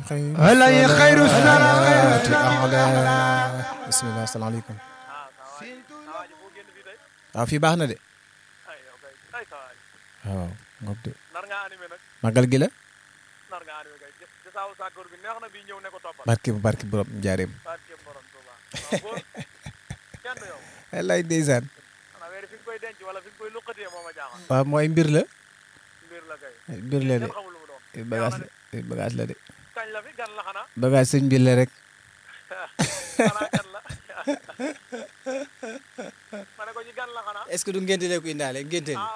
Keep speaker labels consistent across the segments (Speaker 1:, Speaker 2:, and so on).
Speaker 1: خير
Speaker 2: علي خير السلام خير
Speaker 1: أعلى bismillah asalaamaaleykum waaw fii baax na de waaw ngoog de magal gi la barke barke borom njaareem wallaay ndeysaan waaw mooy mbir la mbir la de bagage la bagage la de bagage sëñ mbir la rek est-ce que du ngénte la ko indaale ngénte li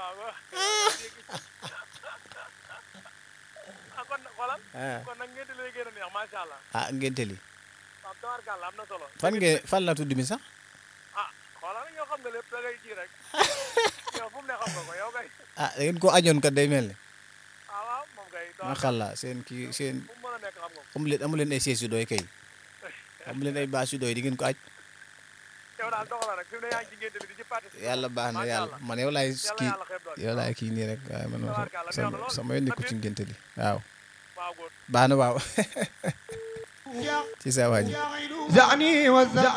Speaker 1: ah ngénte li fan ngeen fan la tudd mi sax ah da ngeen ko añoon kat day mel ne macha allah seen kii seen amu leen amu leen ay sièges yu doy kay amu leen ay bâche yu doy di ngeen ko aj yàlla baax na yàlla man yow laay kii yow laay kii nii rek waaye man sama sama yoon nekku ci ngénte li waaw baax na waaw ci sa wañ
Speaker 2: زعني وزعني